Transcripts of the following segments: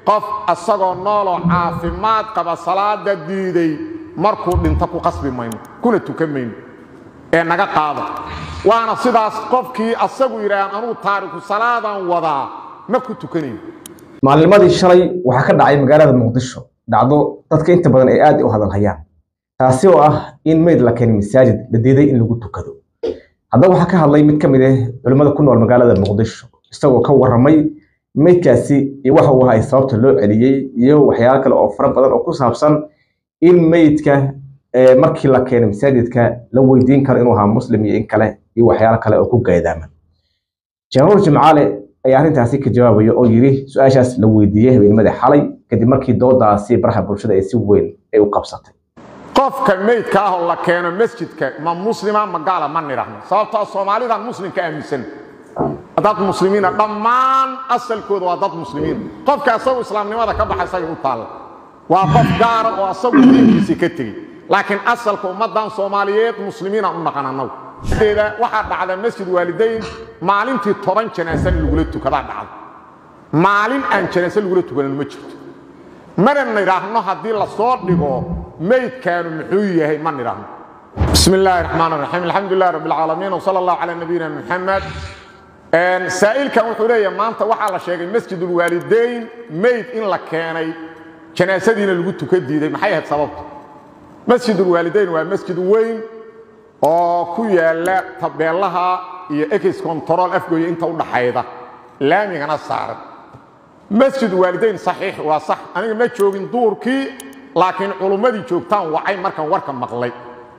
qof asagoo nooloo caafimaad qaba salaada diiday markuu dhinto ku qasbi mayno kuna tukan mayno ee naga qaada waana sidaas qofkii asagu yidhaahn anuu taariku salaadan wadaa ma ku tukanayn maalnimadii shalay waxaa ka dhacay magaalada muqdisho dhacdo dadka inta badan ay aad u hadalhayaan taasi oo ah in meyd la keenay masaajid la diiday in lagu tukado haddaba waxaa ka hadlay mid ka mid ah culimmada ku nool magaalada muqdisho isagoo ka warramay meydkaasi iyo waxa uu ahay sababta loo celiyey iyo waxyaalo kale oo fara badan oo ku saabsan in meydka markii la keenay masaajidka la weydiin karo inuu ahaa muslim iyo in kale iyo waxyaalo kale oo ku gaydaaman januur jimcaale ayaa arrintaasi ka jawaabaya oo yidhi su-aashaas la weydiiyey habeenimada xalay kadib markii doodaasi baraha bulshada ay si weyn ay u qabsatay qofka meydka ah oo la keeno masjidka ma muslima ma gaala ma nidhahno sababtoo soomaalidan muslimka aaminsan dad muslimiina dhammaan asalkooda waa dad muslimiin qofka asagu islaamnimada ka baxa isaga u taalla waa qof gaara oo asagu diinkiisii ka tegey laakiin asalka ummaddan soomaaliyeed muslimiina u dhaqan annagu deeda waxaa dhacda masjid waalidayn maalintii toban janaasa in lagula tukadaa dhacda maalin aan janaase lagula tukanan ma jirto mana nidhaahno haddii la soo dhigo meydkaanu muxuu yahay ma nidhaahno bismi illaahi raxmaan raxiim alxamdulilah rabbi alcaalamiin wsala allahu calaa nabiyina muxamed saa'ilkan wuxuu leeyahay maanta waxaa la sheegay masjidulwaalidayn meyd in la keenay janaasadiina lagu tuka diiday maxay ahayd sababta masjidulwaalidayn waa masjid weyn oo ku yaala tabeelaha iyo ex control afgooya inta u dhaxayda laamigana saaran masjid waalidayn saxiix waa sax aniga ma joogin duurkii laakiin culummadii joogtaan wacay markaan warka maqlay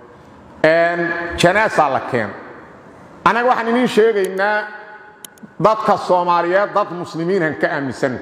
janaasaa la keena annaga waxaan idiin sheegaynaa dadka soomaaliyeed dad muslimiinhan ka aaminsan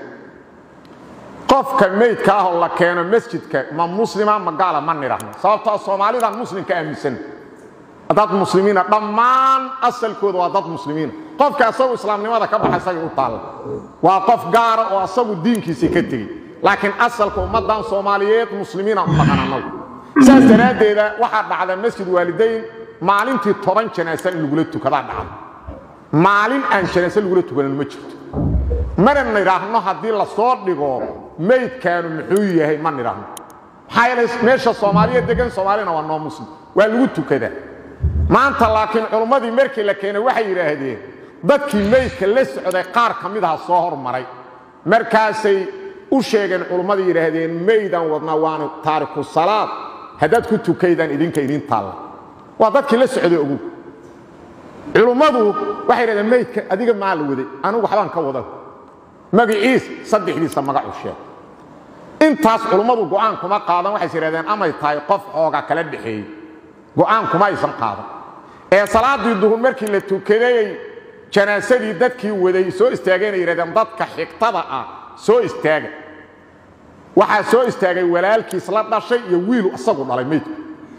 qofka meydka ah oo la keeno masjidka ma muslima ma gaala ma nidhahno sababtoo soomaalidan muslimka aaminsan dad muslimiina dhammaan asalkooda waa dad muslimiina qofka asagu islaamnimada ka baxa isaga u taalla waa qof gaara oo asagu diinkiisii ka tegey laakiin asalka ummaddan soomaaliyeed muslimiina u dhaqan annagu saas daraaddeeda waxaa dhacda masjid waalidayn maalintii toban janaasa in lagula tukadaa dhacda maalin aan janaase lagula tukanan ma jirto mana nidhaahno haddii la soo dhigo meydkaanu muxuu yahay ma nidhaahno maxaa yeelay meesha soomaaliya degan soomaalina waa noo muslim waa lagu tukadaa maanta laakiin culummadii markii la keenay waxay yidhaahdeen dadkii meydka la socday qaar ka mid aha soo hormaray markaasay u sheegeen culummadii yidhaahdeen meydaan wadnaa waanu taariku salaad haddaad ku tukaydaan idinka idin taalla waa dadkii la socday ogu culummadu waxay yidhahdeen meydka adiga maa la waday anigu waxbaan ka wadan magaciis saddexdiisa magacu sheeg intaas culummadu go'aan kuma qaadan waxays yidhahdeen amay tahay qof xooga kala dhexeeyey go'aan kuma aysan qaadan ee salaaddii duhur markii la tukadayey janaasadii dadkii waday soo istaageenay yidhahdeen dadka xigtada ah soo istaaga waxaa soo istaagay walaalkiis la dhashay iyo wiilu isagu dhalay meydku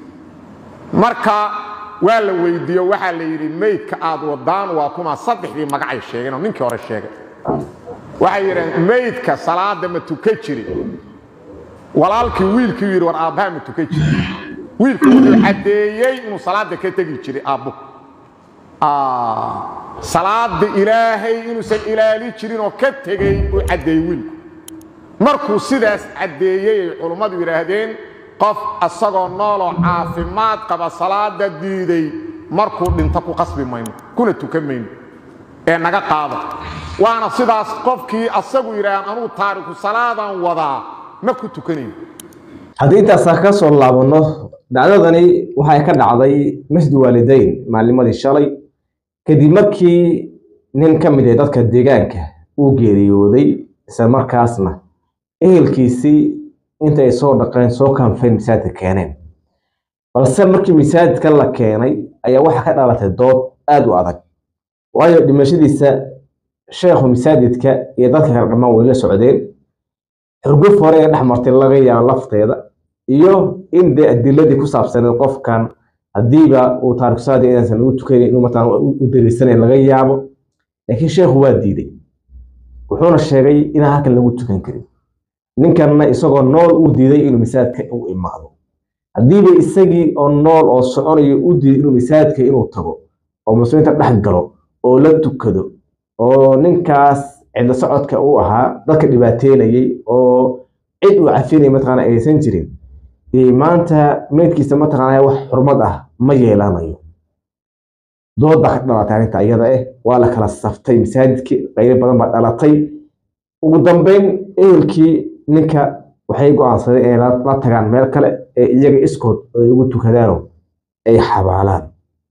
marka waa la weydiiyo waxaa la yidhi meydka aad wadaan waa kuma saddexdii magacay sheegeen oo ninkii hore sheegay waxay yidhahdeen meydka salaada ma tuka jiri walaalkii wiilkii yidhi war aabbaha ma tuka jiri wiilku wuxuu caddeeyey inuu salaada ka tegi jiray aabbo salaada ilaahay inuusan ilaali jirin oo ka tegey uu caddeeyey wiilku markuu sidaas caddeeyey ay culummadu yidhaahdeen qof asagoo nooloo caafimaad qaba salaada diiday markuu dhinto ku qasbi mayno kuna tukan mayno ee naga qaada waana sidaas qofkii asagu yidhaahn anuu taariku salaadan wadaa ma ku tukanayn haddii intaasa ka soo laabanno dhacdadani waxay ka dhacday masjid waalidayn maalnimadii shalay kadib markii nin ka mid ah dadka deegaanka uu geeriyooday isla markaasna ehelkiisii inta ay soo dhaqeen soo kanfeen masaajidka keeneen balse markii masaajidka la keenay ayaa waxaa ka dhalatay dood aad u adag waayo dhimashadiisa sheekhu masaajidka iyo dadka kale dhammaan way la socdeen xurguf hore ee dhex martay laga yaabo lafteeda iyo in dee adiladii ku saabsaneed qofkan haddiiba uu taarikhsaadi inaysan lagu tukayn inuu mataan u dariisanayn laga yaabo laakiin sheekhu waa diiday wuxuuna sheegay inaan halkan lagu tukan karin ninkanna isagoo nool uu diiday inuu masaajidka u imaado haddiiba isagii oo nool oo soconayo u diiday inuu masaajidka inuu tago oo muslimiinta dhex galo oo la tukado oo ninkaas cidla socodka uu ahaa dadka dhibaateynayay oo cid uu cafinaya mataqaana aysan jirin maanta meydkiisa mataqaana wax xurmad ah ma yeelanayo dood baa ka dhalatay arrinta iyada eh waa la kala saftay masaajidkii qaybo badan baa dhalatay ugu dambeyn ehelkii ninka waxay go-aansadeen inay la tagaan meel kale ee iyaga iskood ay ugu tukadaano ay xabaalaan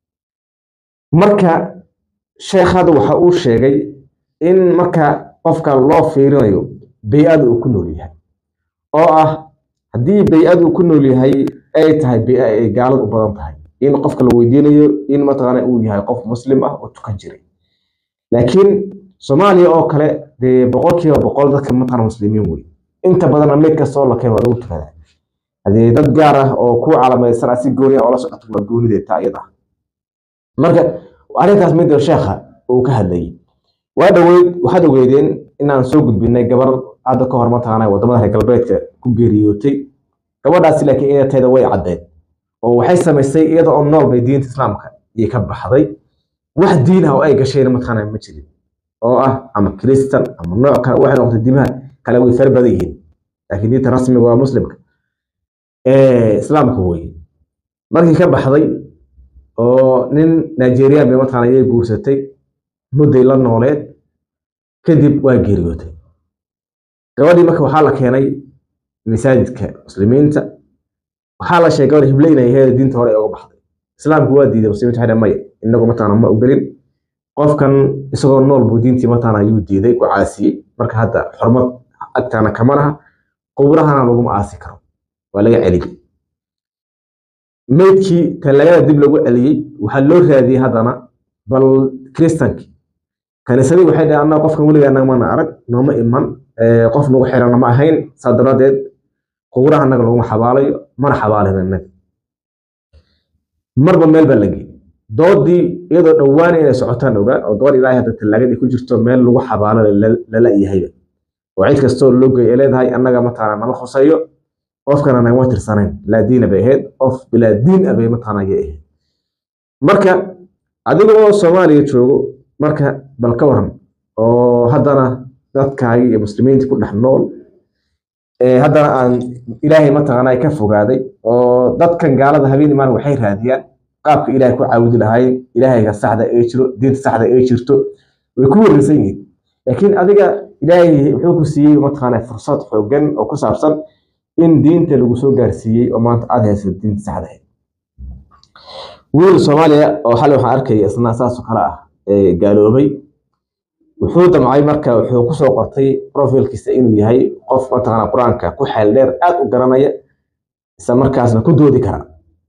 marka sheekhada waxa uu sheegay in marka qofka loo fiirinayo bay-ada uu ku nool yahay oo ah haddii bay-ada uu ku nool yahay ay tahay bay-a ay gaalad u badan tahay in qofka la weydiinayo in mataqaana uu yahay qof muslim ah oo tukan jiray laakiin soomaaliya oo kale dee boqolkiiba boqol dadka mataqaana muslimiin wey inta badanna meyd kastoo la keen waa lagu tukadaa hadee dad gaar ah oo ku calamaysan si gooni ah oo la socoto waa goonideeta iyada marka arrintaas midda sheekha uu ka hadlayay waa dhaweyd waxaad ogeydeen inaan soo gudbinay gabar hadda ka hor mataqaana wadamada reer galbeedka ku geeriyootay gabadhaasi laakiin inatayda way caddeed oo waxay samaysay iyada oo nool bay diinta islaamka iyo ka baxday wax diin ah oo ay gashayna mataqaana ma jirin oo ah ama kristan ama nooc kale waxay noqotay diimaha kale way fara badan yihiin laakiin diinta rasmiga waa muslimka islaamka weye markii ka baxday oo nin nigerian bay mataqaana iyay guursatay mudday la nooleed kadib waa geeriyootay gabadhii marka waxaa la keenay masaajidka muslimiinta waxaa la sheegay gabadh hible inay ahayd diinta hore uga baxday islaamku waa diiday muslimiinta waxay maya inagu mataqaana ma ogelin qofkan isagoo nool buu diintii mataqaana ayuu diiday ku caasiyey marka hadda xurmad agtaana kama laha qubrahana laguma aasi karo waa laga celiyey meydkii talaagada dib lagu celiyey waxaa loo raadiyey haddana bal kristanki kaniisadii waxay dhaheen annaga qofkan weligaa nagmana arag nooma iman qof nagu xirana ma ahayn saa daraaddeed qubraha annaga laguma xabaalayo mana xabaalin innaga marba meel baa lagey doodii iyadoo dhowaan inay socotaan ogaan oo gabadh ilaahay hadda tallaagadii ku jirto meel lagu xabaalo lala yahayba oo cid kastoo loo gey ay leedahay annaga mataqaana nama khuseeyo qofkana nagama tirsanayn laa diina bay ahayd qof bilaa diin ah bay mataqaana ayay ahayd marka adiga oo soomaaliya joogo marka bal ka waran oo haddana dadkaagi iyo muslimiinta ku dhex nool haddana aan ilaahay mataqaana ka fogaaday oo dadkan gaalada habeen imaan waxay raadiyaan qaabka ilaahay ku caawudi lahaayeen ilaahayga saxda ee jiro diinta saxda ee jirto way ku wareersan yihiin laakiin adiga ilaahay wuxuu ku siiyey mataqaana fursad xoogan oo ku saabsan in diinta lagu soo gaarsiiyey oo maanta aad haysa diinta saxda ahayd wiil soomaaliya oo xalay waxaan arkaya isna saasoo kale ah gaaloobay wuxuu damcay marka wuxuu kusoo qortay profilkiisa inuu yahay qof mataqaana qur-aanka ku xeel dheer aad u garanaya isla markaasna ku doodi kara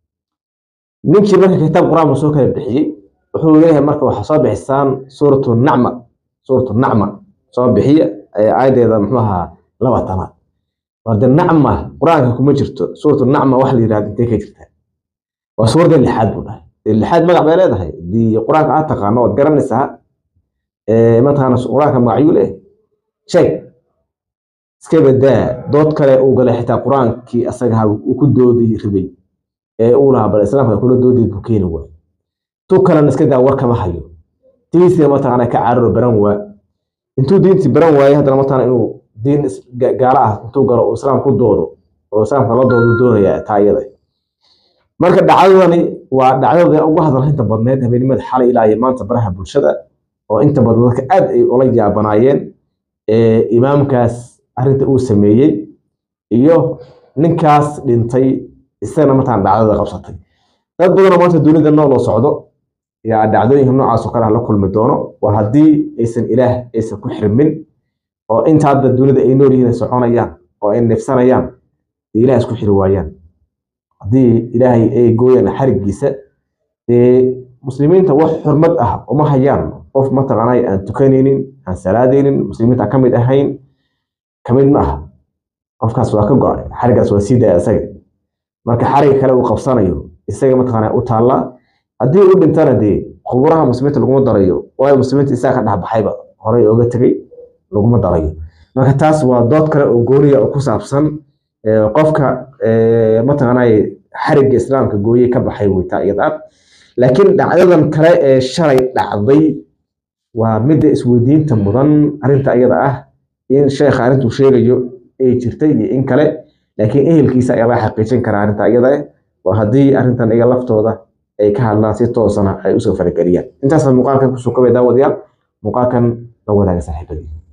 ninkii marka kitaab qur-aan buu soo kala bixiyey wuxuu leeyahay marka waxaa soo bixisaan suuratu nacma suuratu nacma soo bixiya aayadeeda muxuu ahaa laba tanaad warde nacma qur-aanka kuma jirto suuratu nacma wax la yidhahda intee ka jirtaa waa suuradda lixaad buu dhahay lixaad magac bay leedahay dii qur-aanka aad taqaano ood garanaysaa mataqaana qur-aanka magacyuu leh sheeg iska badaa dood kale uu galay xitaa qur-aankii asagaha uu ku doodi ribay ee uu lahaa bal islaamka kula doodid buu keeni waay tu kalena iska daa war kama hayo diintii mataqaana ka cararo baran waa intuu diintii baran waayey haddana mataqaana inuu diin gaalo ah intuu galo uu islaam ku doodo oo islaamka la doodu doonaya taa iyada marka dhacdadani waa dhacdada ugu hadalhaynta badneed habeenimada xalay ilaa iyo maanta baraha bulshada oo inta badan dadka aad ay ula yaabanaayeen imaamkaas arrinta uu sameeyey iyo ninkaas dhintay isagana mataan dhacdada qabsatay dad badanoo maanta dunida nool oo socdo yaa dhacdooyinka noocaas oo kale ah la kulmi doono waa haddii aysan ilaah aysan ku xirmin oo inta hadda dunida ay nool yihiin ay soconayaan oo ay neefsanayaan ilaah isku xiri waayaan haddii ilaahay ay gooyaan xarigiisa dee muslimiinta wax xurmad ah uma hayaan qof mataqaanay aan tukanaynin aan salaadaynin muslimiinta aan ka mid ahayn ka mid ma aha qofkaas waa ka go-ay xarigaas waa sii daya isaga marka xariga kale uu qabsanayo isaga mataqaana u taallaa haddii u dhintana dee quburaha muslimiinta laguma darayo waayo muslimiinta isaga ka dhexbaxayba horey ooga tegey laguma darayo marka taas waa dood kale oo gooniya oo ku saabsan qofka mataqaanay xariga islaamka gooye ka baxay weytaa iyada laakiin dhacdadan kale ee shalay dhacday waa midda isweydiinta mudan arrinta iyada ah in sheekha arrintuu sheegayo ay jirtay iyo in kale laakiin ehelkiisa ayaa laga xaqiijin karaa arrinta iyada waa haddii arrintan iga laftooda ay ka hadlaan si toosana ay usoo farageliyaan intaasna muuqaalkan kusoo kabay daawadayaal muuqaalkan la wadaaga saaxiibadii